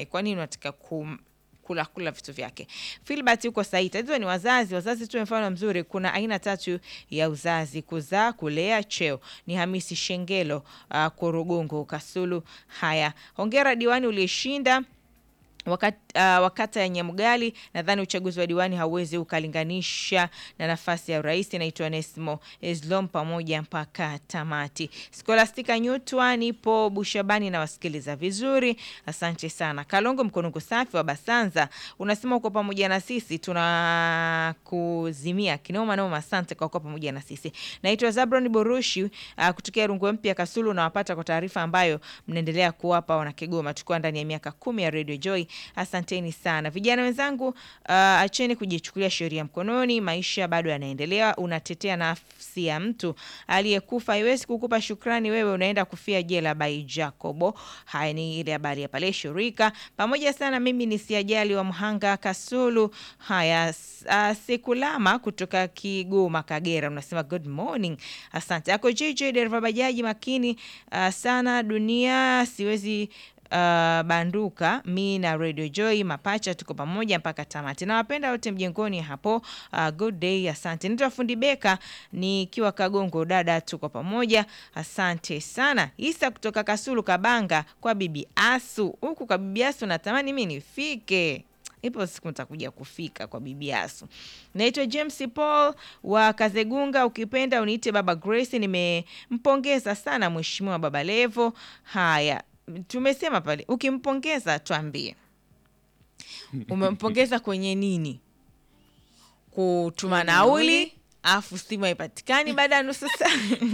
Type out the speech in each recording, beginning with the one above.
mwanaye, kwa nini unataka kum kula kula vitu vyake. Filbert yuko sahihi. Tatizo ni wazazi. Wazazi tu mfano mzuri. Kuna aina tatu ya uzazi: kuzaa, kulea, cheo. Ni Hamisi Shengelo, uh, Korogongo, Kasulu. Haya, hongera diwani uliyeshinda Wakati, uh, wakata ya Nyamgali, nadhani uchaguzi wa diwani hauwezi ukalinganisha na nafasi ya urais. Naitwa Nesmo Eslom pamoja mpaka tamati. Skolastika Nyutwa, nipo Bushabani na wasikiliza vizuri, asante sana. Kalongo Mkonungu safi wa Basanza unasema uko pamoja na sisi, tunakuzimia kinoma noma. Asante kwa kuwa pamoja na sisi. Naitwa Zabron Borushi uh, kutokea Rungwe Mpya Kasulu, nawapata kwa taarifa ambayo mnaendelea kuwapa wana Kigoma, tukiwa ndani ya miaka kumi ya Radio Joy. Asanteni sana vijana wenzangu, uh, acheni kujichukulia sheria mkononi. Maisha bado yanaendelea. Unatetea nafsi ya mtu aliyekufa, haiwezi kukupa shukrani. Wewe unaenda kufia jela. By Jacobo. Haya ni ile habari ya pale shirika. Pamoja sana, mimi ni siajali wa Mhanga Kasulu. Haya, uh, Sekulama kutoka Kigoma Kagera unasema good morning, asante. Ako JJ dereva bajaji makini uh, sana dunia siwezi Uh, banduka mi na Radio Joy mapacha tuko pamoja mpaka tamati. Nawapenda wote mjengoni hapo. Uh, good day, asante. Naitwa Fundi Beka nikiwa Kagongo, dada, tuko pamoja, asante sana. Isa kutoka Kasulu Kabanga kwa bibi Asu, huku kwa bibi Asu natamani mi nifike ipo siku nitakuja kufika kwa bibi Asu. Naitwa James Paul wa Kazegunga, ukipenda uniite baba Grace. Nimempongeza sana mheshimiwa Baba Levo. Haya, tumesema pale, ukimpongeza tuambie umempongeza kwenye nini? Kutuma nauli afu simu haipatikani baada ya nusu saa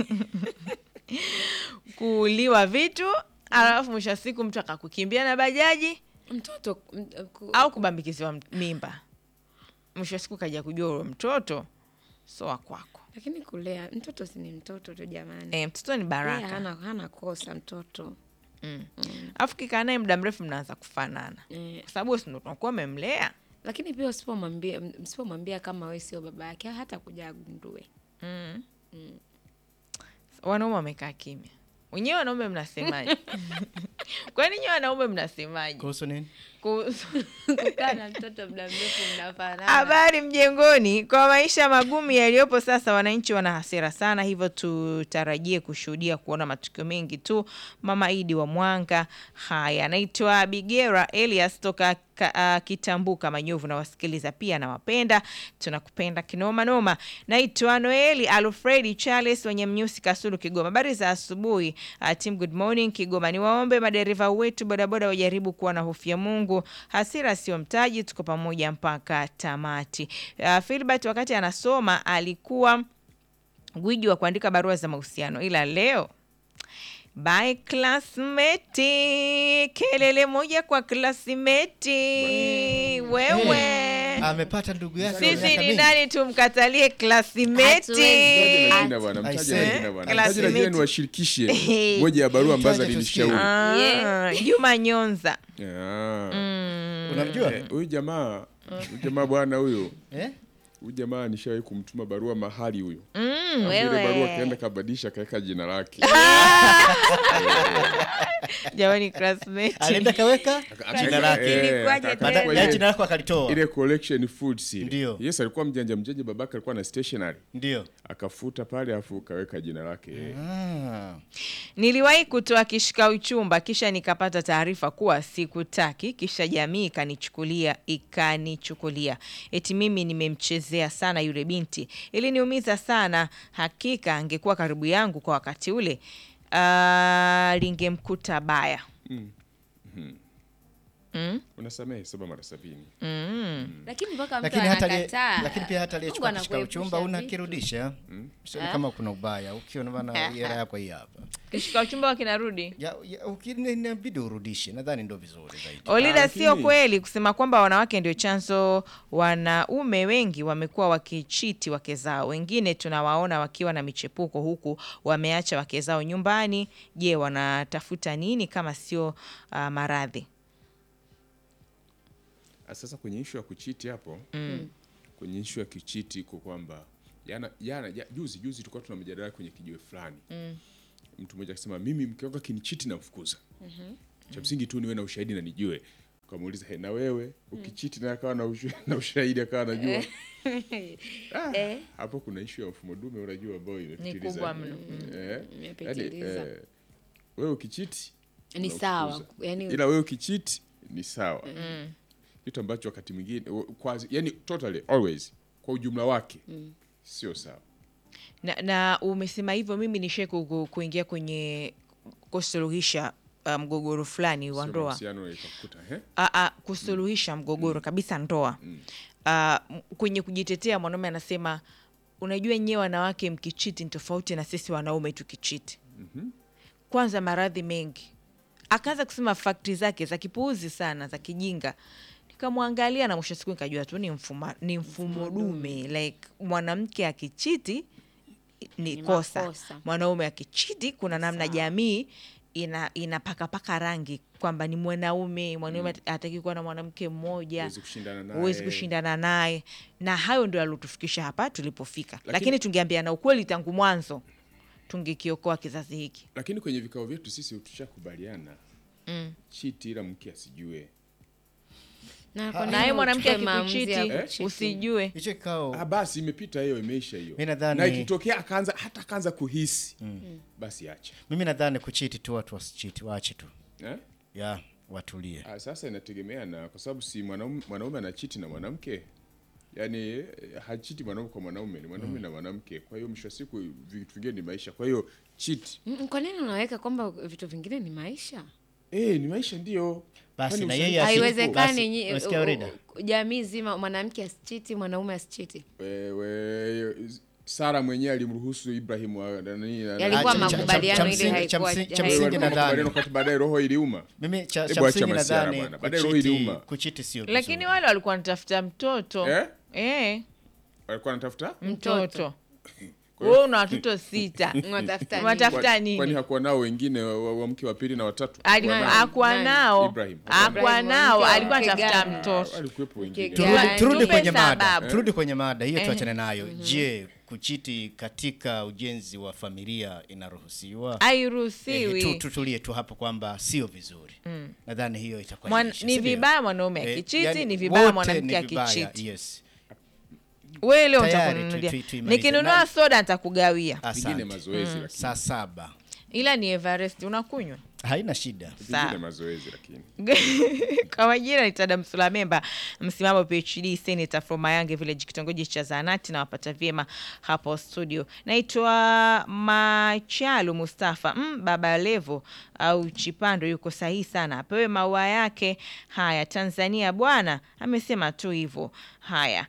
kuuliwa vitu, alafu mwisho wa siku mtu akakukimbia na bajaji mtoto m- ku- au kubambikiziwa mimba, mwisho wa siku kaja kujua ule mtoto so wa kwako. lakini kulea mtoto si ni mtoto tu jamani. E, mtoto ni Yeye baraka hana, hana kosa mtoto mm. Alafu kikaa naye muda mrefu mnaanza kufanana eh, kwa sababu si ndo unakuwa umemlea lakini pia usipomwambia msipomwambia kama we sio baba yake hata kuja agundue. mm. Wanaume wamekaa kimya wenyewe. Wanaume mnasemaje? Kwani nyewe wanaume mnasemaje kuhusu nini? kuhusu Kukaa na mtoto muda mrefu mnafanana. Habari mjengoni. Kwa maisha magumu yaliyopo sasa, wananchi wana hasira sana, hivyo tutarajie kushuhudia kuona matukio mengi tu. Mama Idi wa Mwanga. Haya, naitwa Bigera Elias toka ka, uh, Kitambuka Manyovu, na wasikiliza pia nawapenda, tunakupenda kinoma noma. Naitwa Noeli Alfredi Charles wenye Mnyusi Kasulu Kigoma. Habari za asubuhi uh, team good morning Kigoma. Niwaombe madereva wetu bodaboda wajaribu kuwa na hofu ya Mungu, hasira sio mtaji, tuko pamoja mpaka tamati. Uh, Filbert wakati anasoma alikuwa gwiji wa kuandika barua za mahusiano, ila leo by classmate, kelele moja kwa classmate. Wewe Amepata ndugu yake wa sisi miaka ni mingi. nani tumkatalie classmate? Hatuwezi. Mtaje na jina bwana, mtaje na Aise. jina bwana. Classmate. Mtaje na jina niwashirikishe moja ya barua ambazo Mtaje alinishauri. Ah, Juma Nyonza. Ah. Unamjua? Eh, Huyu jamaa, huyu jamaa bwana huyo. Eh? Huyu jamaa nishawahi kumtuma barua mahali huyo. Mm, Ile barua wewe kaenda kabadilisha kaweka jina lake. jamani, classmate. Alienda kaweka Aka- jina aka- lake. eh, Ilikuwaje aka- tena? akachukua Baada ya ile- jina lako akalitoa. ile collection foods ile. Ndio. Yes, alikuwa mjanja mjanja, babake alikuwa na stationery. Ndio. Akafuta pale afu kaweka jina lake. Ah. Niliwahi kutoa kishika uchumba kisha nikapata taarifa kuwa sikutaki, kisha jamii ikanichukulia ikanichukulia eti mimi nimemchezea sana yule binti. Iliniumiza sana, hakika angekuwa karibu yangu kwa wakati ule, ah, lingemkuta baya. Mm? Unasamehe saba mara sabini. Mm. Lakini mpaka mtu Lakini hata aliye- anakataa. lakini pia hata aliyechukua Mungu kishika anakuepusha uchumba vitu. unakirudisha. Sio kama kuna ubaya. Ukiona bana hela yako hii hapa. Kishika uchumba wakinarudi Ya, ya ukini- inabidi urudishe. Nadhani ndio vizuri zaidi. Olida, Ah, sio lakini- kweli kusema kwamba wanawake ndio chanzo. Wanaume wengi wamekuwa wakichiti wake zao, wengine tunawaona wakiwa na michepuko huku wameacha wake zao nyumbani. Je, wanatafuta nini kama sio uh, maradhi? Ah, Sasa kwenye ishu ya kuchiti hapo kwenye ishu ya kichiti iko kwamba jana jana ja- juzi juzi tulikuwa tuna mjadala kwenye kijiwe fulani mtu mmoja akisema mimi mke wangu akinichiti namfukuza cha msingi tu niwe na ushahidi na nijue ukamuuliza "He, na wewe ukichiti naye akawa na, ushu, na ushahidi akawa anajua ah, Eh. hapo kuna ishu ya mfumo dume unajua ambayo imepitiliza. kubwa mno. Eh, yaani, Imepitiliza. eh, wewe ukichiti Ni unafukuza. sawa, yani- ila wewe ukichiti ni sawa kitu ambacho wakati mwingine kwa yani totally always kwa ujumla wake sio sawa na, na umesema hivyo mimi nishe kuingia kwenye kusuluhisha uh, mgogoro fulani wa Sio ndoa mahusiano ikakukuta eh a, a, kusuluhisha mgogoro kabisa ndoa a, m- kwenye kujitetea mwanaume anasema unajua nyewe wanawake mkichiti ni tofauti na sisi wanaume tukichiti kwanza maradhi mengi akaanza kusema fakti zake za kipuuzi sana za kijinga nikamwangalia na mwisho wa siku nikajua tu ni mfumo, ni mfumo dume like mwanamke akichiti ni, Ni kosa makosa. mwanaume akichiti kuna namna jamii ina inapakapaka rangi kwamba ni mwanaume mwanaume hataki kuwa na mwanamke mmoja Huwezi kushindana naye. huwezi kushindana naye na hayo ndio aliotufikisha hapa tulipofika lakini, Lakini- tungeambiana ukweli tangu mwanzo tungekiokoa kizazi hiki lakini kwenye vikao vyetu sisi tushakubaliana chiti ila mke asijue Na kwa nini naye mwanamke uchukue maamuzi ya akikuchiti kuchiti? usijue hicho kikao ah, basi imepita hiyo imeisha hiyo Mi nadhani- na ikitokea akaanza hata akaanza kuhisi basi acha mimi nadhani kuchiti tu watu wasichiti waache tu eh? ya watulie ah, sasa inategemea na kwa sababu si mwanaume mwanaume anachiti na mwanamke yaani eh, hachiti mwanaume kwa mwanaume ni mwanaume na mwanamke kwa hiyo mwisho wa siku vitu vingine ni maisha kwa hiyo chiti Mm, Kwa nini unaweka kwamba vitu vingine ni maisha? eh, ni maisha ndio Basi Kwani na usa- yeye asi- Haiwezekani basi, nyi- unasikia u- Orida? u- jamii zima mwanamke asichiti, mwanaume asichiti. wewe Sara mwenyewe alimruhusu Ibrahim wa nani na- Yalikuwa Ah, cha- cha- makubaliano cha ile msingi- cha haikuwa- msingi- cha haikuwa- msingi nadhani Makubaliano wakati baadaye roho iliuma mimi cha, Hebu cha acha msingi masiara nadhani bwana. Baadaye roho kuchiti, iliuma. kuchiti sio lakini vizuri. wale walikuwa wanatafuta mtoto eh? eh, walikuwa wanatafuta mtoto wewe una watoto sita Unatafuta nini? unatafuta kwani nini hakuwa nao wengine wa, wa, wa mke wa pili na watatu Ali- Hakuwa nao? akuwa Nani? nao Ibrahim. akuwa Ibrahim, nao mke wa alikuwa mke anatafuta gani? mtoto walikuwepo wengine Mke turudi, gani? turudi Tupe kwenye mada sababu. turudi kwenye mada hiyo Eh. tuachane nayo je kuchiti katika ujenzi wa familia inaruhusiwa Eh, hairuhusiwi tu- tutulie tu hapo kwamba sio vizuri nadhani hiyo itakuwa Mwan- imeisha, ni si ndio? vibaya mwanaume Eh, akichiti yani ni vibaya wote mwanamke ni vibaya, akichiti yes. wewe leo Tayari, nitakununulia tu- tu- tuimalize. nikinunua Na- soda nitakugawia vingine Asante. mazoezi lakini saa saba ila ni Everest unakunywa haina shida vingine Sawa. mazoezi lakini kwa majina ni Tada Msulamemba, msimamo PhD, senator from Mayange Village, kitongoji cha Zanati, na wapata vyema hapo studio. Naitwa Machalu Mustafa mm, Baba Levo au Chipando yuko sahihi sana, apewe maua yake. Haya, Tanzania bwana amesema tu hivyo. Haya,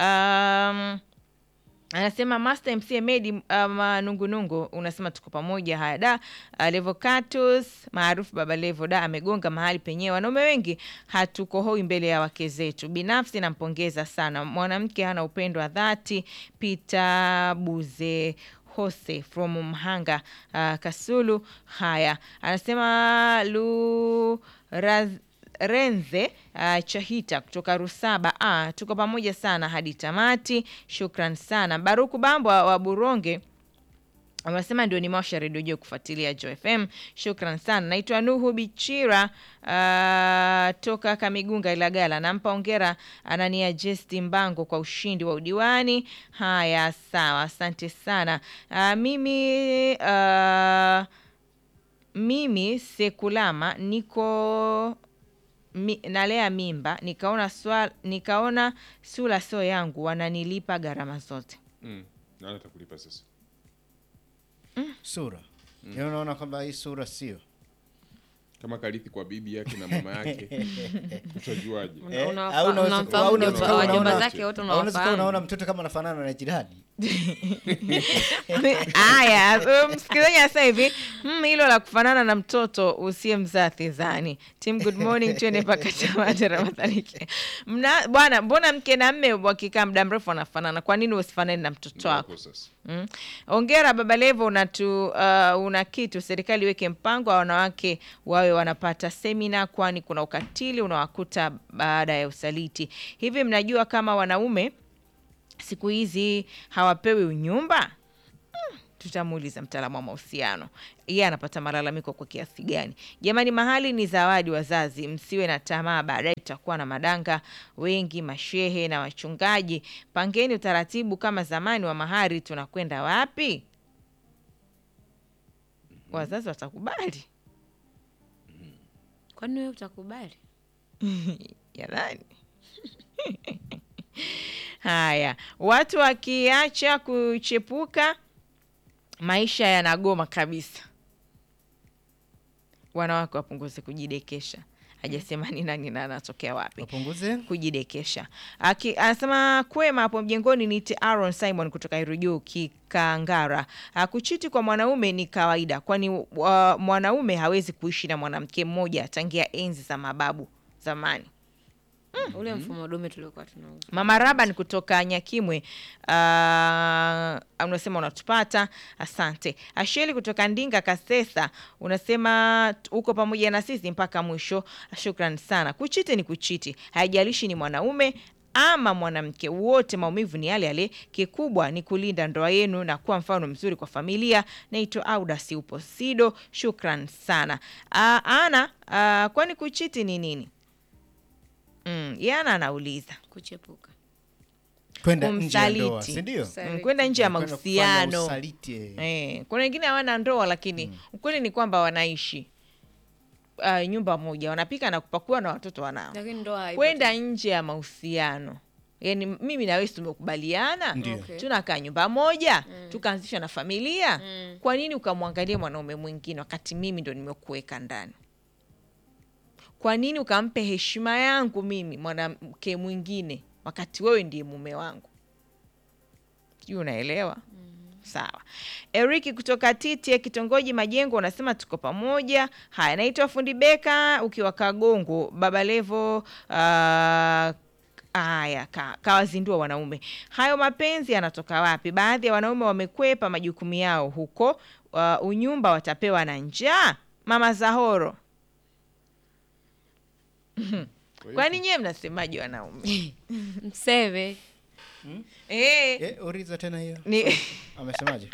um, anasema Master MC Medi uh, manungunungu unasema tuko pamoja. Haya da uh, Levocatus maarufu Baba Levo da amegonga mahali penyewe. Wanaume wengi hatukohoi mbele ya wake zetu. Binafsi nampongeza sana mwanamke, hana upendo wa dhati. Peter Buze Hose from Mhanga uh, Kasulu. Haya anasema lu raz, Renze uh, Chahita kutoka Rusaba. Ah, tuko pamoja sana hadi tamati. Shukran sana Baruku Bambwa wa Buronge wanasema ndio nimewasha redio juu kufuatilia Jo FM. Shukran sana. Naitwa Nuhu Bichira uh, toka Kamigunga Ilagala. Nampa ongera Anania Jesti Mbango kwa ushindi wa udiwani. Haya, sawa, asante sana. Uh, mimi uh, mimi Sekulama niko mi, nalea mimba nikaona swala, nikaona sura sio yangu, wananilipa gharama zote. mm. nani atakulipa sasa sura Yaani unaona kwamba hii sura sio kama karithi kwa bibi yake na mama yake utajuaje Eh, Unawafa- au unaweza- unamfahamu au unaweza mjomba- kuwa wajomba unaona- zake wote au unaweza kuwa unawafahamu. unaona mtoto kama anafanana na jirani Haya, so, msikilizaji anasema hivi mm, hilo la kufanana na mtoto usiye mzaa thizani. Tim, good morning, twende mpaka Tamata Ramadhani. Ke- Mna bwana, mbona mke na mme wakikaa muda mrefu wanafanana? Kwa nini usifanane na mtoto wako? Hapo sasa Mm. Ongera Baba Levo, unatu uh, una kitu. Serikali iweke mpango wa wanawake wawe wanapata semina, kwani kuna ukatili unawakuta baada ya usaliti. Hivi mnajua kama wanaume siku hizi hawapewi unyumba? Mm, tutamuuliza mtaalamu wa mahusiano yeye anapata malalamiko kwa kiasi gani jamani mahali ni zawadi wazazi msiwe na tamaa baadaye tutakuwa na madanga wengi mashehe na wachungaji pangeni utaratibu kama zamani wa mahari tunakwenda wapi wazazi watakubali kwani wewe utakubali jamani haya watu wakiacha kuchepuka maisha yanagoma kabisa wanawake wapunguze kujidekesha hajasema ni nani na anatokea wapi wapunguze kujidekesha Aki, anasema kwema hapo mjengoni ni Aaron Simon kutoka Irujuu Kikangara. Ah, Kuchiti kwa mwanaume ni kawaida, kwani uh, mwanaume hawezi kuishi na mwanamke mmoja tangia enzi za mababu zamani. ule mfumo dume tuliokuwa tunauza Mama Raban kutoka Nyakimwe uh, unasema unatupata, asante. Asheli kutoka Ndinga Kasesa unasema t- uko pamoja na sisi mpaka mwisho, shukran sana. Kuchiti ni kuchiti, haijalishi ni mwanaume ama mwanamke, wote maumivu ni yale yale. Kikubwa ni kulinda ndoa yenu na kuwa mfano mzuri kwa familia. Naitwa Audas upo Sido, shukran sana. Uh, ana uh, kwani kuchiti ni nini? Mm, yana anauliza kuchepuka kwenda nje ya ndoa kumsaliti. si ndio? Mm, kwenda nje ya Kwenda kufanya mahusiano usaliti, eh. eh. Kuna wengine hawana ndoa lakini ukweli ni kwamba wanaishi uh, nyumba moja, wanapika na kupakua na watoto wanao. lakini ndoa haipo Kwenda nje ya mahusiano, yani mimi na wewe si tumekubaliana, Ndio. Okay. tunakaa nyumba moja tukaanzisha na familia. Kwa nini ukamwangalia mwanaume mwingine wakati mimi ndo nimekuweka ndani? Kwa nini ukampe heshima yangu mimi mwanamke mwingine wakati wewe ndiye mume wangu? Sijui unaelewa? Sawa. Eriki kutoka Titie kitongoji Majengo unasema tuko pamoja. Haya, naitwa Fundi Beka ukiwa Kagongo Baba Levo. Uh, haya ka, kawazindua wanaume. Hayo mapenzi yanatoka wapi? Baadhi ya wanaume wamekwepa majukumu yao huko. Uh, unyumba watapewa na njaa. Mama Zahoro, kwani nyewe mnasemaje wanaume? mseve Eh, Eh, uliza tena hiyo ni amesemaje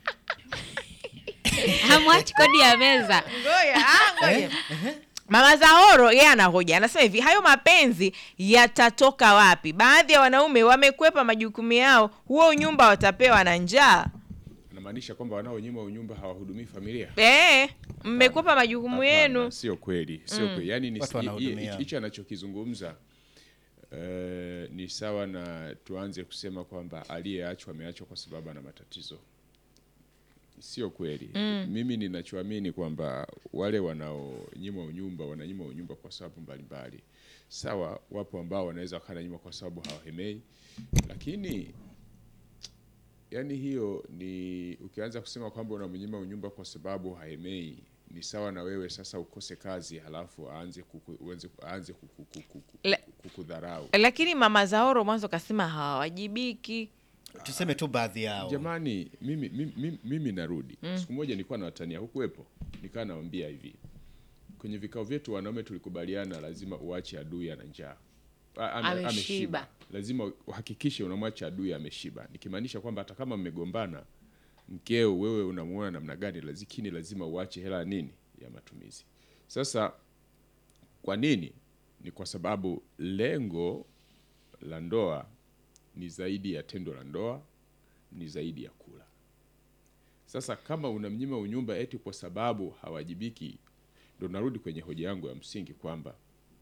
hamwachi kodi ya meza Ngoja, ah, ngoja. Mama Zahoro yeye anahoja, anasema hivi, hayo mapenzi yatatoka wapi? Baadhi ya wanaume wamekwepa majukumu yao, huo unyumba watapewa na njaa. anamaanisha kwamba wanaonyima unyumba hawahudumii familia Eh, mmekwepa majukumu Hapana, yenu. sio kweli sio kweli yani ni- Watu hi- wanahudumia. hi- hicho anachokizungumza eh, ni sawa na tuanze kusema kwamba aliyeachwa ameachwa kwa sababu ana matatizo sio kweli mimi ninachoamini kwamba wale wanaonyima unyumba wananyima unyumba kwa sababu mbalimbali sawa wapo ambao wanaweza wakananyima kwa sababu hawahemei lakini yani hiyo ni ukianza kusema kwamba unamnyima unyumba kwa sababu haemei ni sawa na wewe sasa ukose kazi halafu aanze kuku, uanze, aanze kuku- kuku- kuku- La- kukudharau Lakini Mama Zahoro mwanzo kasema hawawajibiki. tuseme tu baadhi yao jamani mimi, mimi, mimi, mimi narudi siku moja nilikuwa nawatania hukuwepo nikaa nawambia hivi kwenye vikao vyetu wanaume tulikubaliana lazima uache adui ana njaa A- ame- Ameshiba. lazima uhakikishe unamwacha adui ameshiba nikimaanisha kwamba hata kama mmegombana mkeo wewe unamuona namna gani lakini lazima uache hela nini ya matumizi sasa kwa nini ni kwa sababu lengo la ndoa ni zaidi ya tendo la ndoa ni zaidi ya kula sasa kama unamnyima unyumba eti kwa sababu hawajibiki ndo narudi kwenye hoja yangu ya msingi kwamba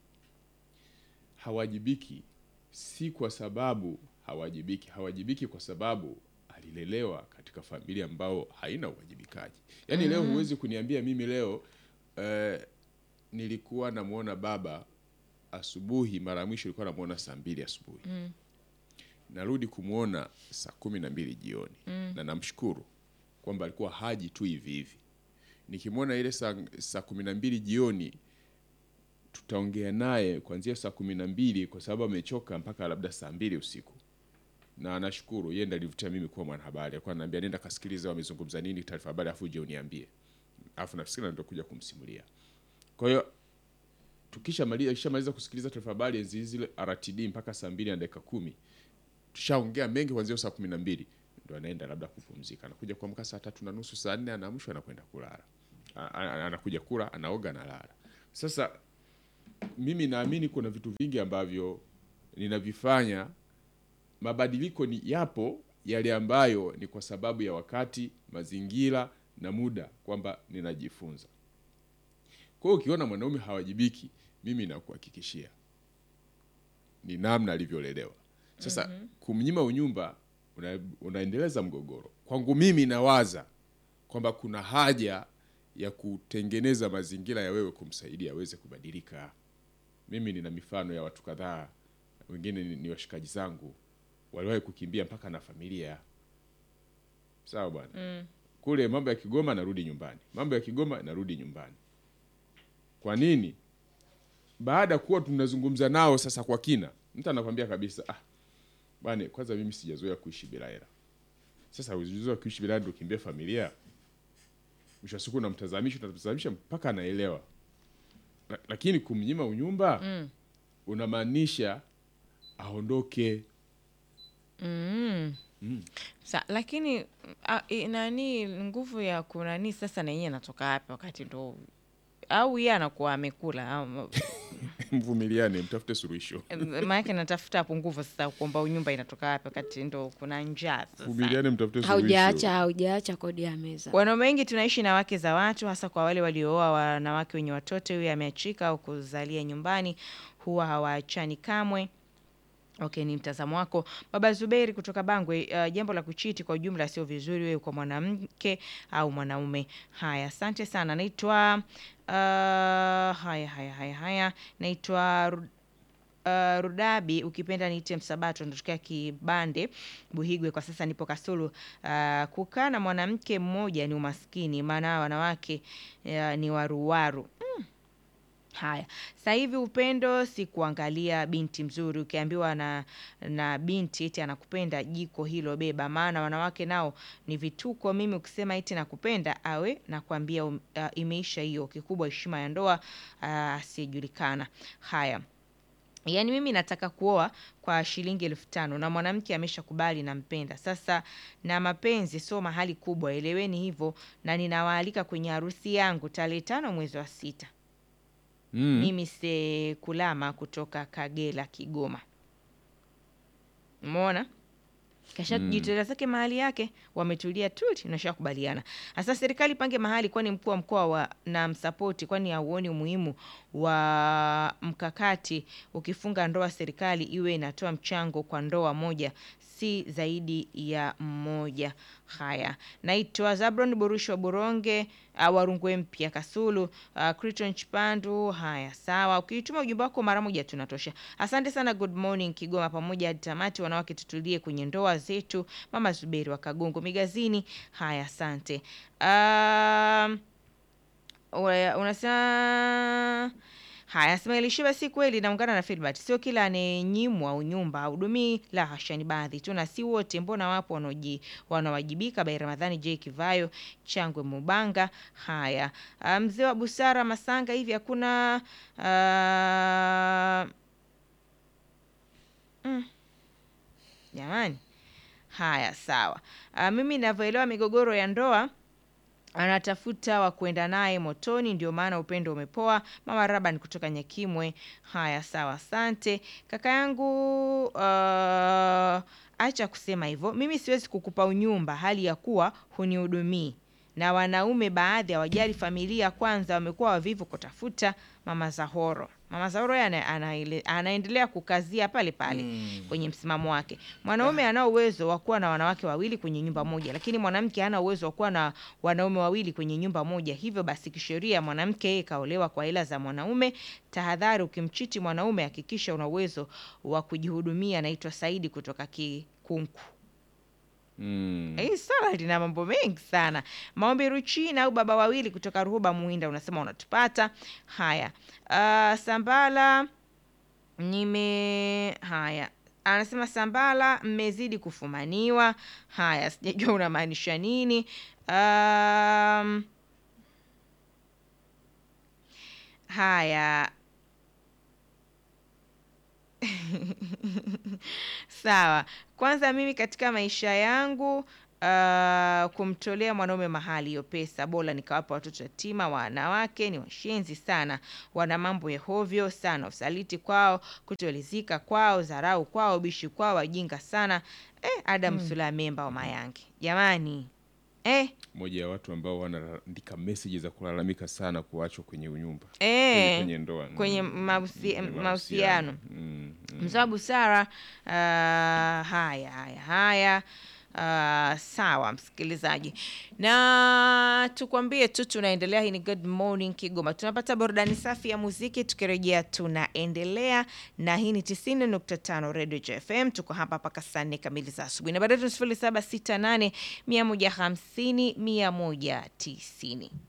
hawajibiki si kwa sababu hawajibiki hawajibiki kwa sababu alilelewa katika familia ambao haina uwajibikaji yaani leo huwezi kuniambia mimi leo eh, nilikuwa namwona baba asubuhi mara ya mwisho ilikuwa namwona saa mbili asubuhi narudi kumwona saa kumi na mbili jioni na namshukuru kwamba alikuwa haji tu hivi hivi nikimwona ile saa, saa kumi na mbili jioni tutaongea naye kuanzia saa kumi na mbili kwa sababu amechoka mpaka labda saa mbili usiku na nashukuru yeye ndiye alivutia mimi kuwa mwanahabari alikuwa ananiambia nenda kasikiliza wamezungumza nini taarifa habari afu uje uniambie alafu nafikiri ndio kuja kumsimulia kwa hiyo tukishamaliza kishamaliza kusikiliza taarifa habari enzi zile RTD mpaka saa mbili na dakika kumi tushaongea mengi kuanzia saa kumi na mbili ndo anaenda labda kupumzika, anakuja kuamka saa tatu na nusu saa nne anaamshwa anakwenda kulala, A- a- anakuja kula, anaoga, analala. Sasa mimi naamini kuna vitu vingi ambavyo ninavifanya mabadiliko ni yapo yale ambayo ni kwa sababu ya wakati, mazingira na muda, kwamba ninajifunza. Kwa hiyo ukiona mwanaume hawajibiki, mimi nakuhakikishia ni namna alivyolelewa. Sasa kumnyima unyumba una, unaendeleza mgogoro. Kwangu mimi nawaza kwamba kuna haja ya kutengeneza mazingira ya wewe kumsaidia aweze kubadilika. Mimi nina mifano ya watu kadhaa, wengine ni, ni washikaji zangu waliwahi kukimbia mpaka na familia. Sawa bwana. Kule mambo ya Kigoma narudi nyumbani, mambo ya Kigoma narudi nyumbani. Kwa nini? Baada ya kuwa tunazungumza nao sasa kwa kina, mtu anakwambia kabisa, ah, bwana, kwanza mimi sijazoea kuishi bila hela. Sasa uzizoea kuishi bila hela ndio kimbia familia, mwisho wa siku unamtazamisha, unamtazamisha mpaka anaelewa. La- Lakini kumnyima unyumba unamaanisha aondoke. Sa, lakini a, i, nani nguvu ya kunani sasa na yeye anatoka wapi wakati ndo au yeye anakuwa amekula au Mvumiliane, mtafute suluhisho. maanake natafuta hapo nguvu sasa kuomba unyumba inatoka wapi wakati ndo kuna njaa sasa. Vumiliane, mtafute suluhisho. haujaacha haujaacha kodi ya meza Wanaume wengi tunaishi na wake za watu, hasa kwa wale waliooa wanawake wenye watoto, huyo ameachika au kuzalia nyumbani, huwa hawaachani kamwe. Okay, ni mtazamo wako Baba Zuberi kutoka Bangwe. Uh, jambo la kuchiti kwa ujumla sio vizuri, wewe kwa mwanamke au mwanaume. Haya, asante sana. Naitwa uh, haya haya haya haya, naitwa Ru- Uh, Rudabi ukipenda niite Msabato, natokea Kibande Buhigwe. Kwa sasa nipo Kasulu. Uh, kukaa na mwanamke mmoja ni umaskini, maana wanawake uh, ni waruwaru mm. Haya, sasa hivi upendo si kuangalia binti mzuri. Ukiambiwa na, na binti eti anakupenda, jiko hilo beba, maana wanawake nao ni vituko. Mimi ukisema eti nakupenda, awe nakwambia um, uh, imeisha hiyo. Kikubwa heshima ya ndoa uh, asiyejulikana. Haya, Yaani mimi nataka kuoa kwa shilingi elfu tano na mwanamke ameshakubali nampenda. Sasa na mapenzi sio mahali kubwa, eleweni hivyo, na ninawaalika kwenye harusi yangu tarehe tano mwezi wa sita. Mm. Mimi Sekulama kutoka Kagera, Kigoma. Umeona? Kasha jitolea zake mahali yake, wametulia tu, nashakubaliana. Sasa serikali pange mahali, kwani mkuu wa mkoa wa na msapoti, kwani hauoni umuhimu wa mkakati? Ukifunga ndoa, serikali iwe inatoa mchango kwa ndoa moja, si zaidi ya mmoja. Haya, naitwa Zabron Burushi wa Buronge uh, Warungwe mpya Kasulu uh, Criton Chipandu. Haya, sawa, ukiituma ujumbe wako mara moja tunatosha. Asante sana. Good morning Kigoma, pamoja hadi tamati. Wanawake tutulie kwenye ndoa zetu. Mama Zuberi wa Kagongo Migazini. Haya, asante. Um, Ua- unasema haya smailishia si kweli naungana na Filbert sio kila anayenyimwa unyumba hudumii la hasha ni baadhi tu na si wote mbona wapo wanaoji wanawajibika bai ramadhani j kivayo changwe mubanga haya Ah, mzee wa busara masanga hivi hakuna ah, mm, jamani haya sawa Ah, mimi navyoelewa migogoro ya ndoa anatafuta wa kuenda naye motoni, ndio maana upendo umepoa. Mama Raban kutoka Nyakimwe. Haya, sawa, asante kaka yangu. Uh, acha kusema hivyo, mimi siwezi kukupa unyumba hali ya kuwa hunihudumii na wanaume baadhi hawajali familia kwanza, wamekuwa wavivu kutafuta. Mama Zahoro, mama Zahoro yeye ana, anaele- anaendelea kukazia pale pale kwenye msimamo wake. Mwanaume ana uwezo wa kuwa na wanawake wawili kwenye nyumba moja, lakini mwanamke hana uwezo wa kuwa na wanaume wawili kwenye nyumba moja. Hivyo basi, kisheria mwanamke yeye kaolewa kwa hela za mwanaume. Tahadhari, ukimchiti mwanaume hakikisha una uwezo wa kujihudumia. Naitwa Saidi kutoka Kikunku. Mm. Hii swala lina mambo mengi sana. Maombi Ruchina au baba wawili kutoka Ruhuba Muhinda, unasema unatupata. Haya, uh, Sambala nime haya anasema Sambala, mmezidi kufumaniwa. Haya, sijajua unamaanisha nini. Um, haya Sawa. Kwanza mimi katika maisha yangu uh, kumtolea mwanaume mahali hiyo pesa, bora nikawapa watoto yatima. Wanawake ni washenzi sana, wana mambo ya hovyo sana, usaliti kwao, kutolizika kwao, dharau kwao, bishi kwao, wajinga sana. Eh, Adam Sula memba wa Mayange, jamani eh, moja ya watu ambao wanaandika meseji za kulalamika sana kuachwa kwenye unyumba eh, kwenye ndoa kwenye Mm, mahusi- kwenye mahusiano Mm, mm. mzaa busara. Uh, haya haya haya. Uh, sawa msikilizaji, na tukwambie tu tunaendelea. Hii ni Good Morning Kigoma, tunapata burudani safi ya muziki. Tukirejea tunaendelea na hii ni 90.5 Radio JFM. Tuko hapa mpaka saa nne kamili za asubuhi, na baadaye tu 0768 150 190.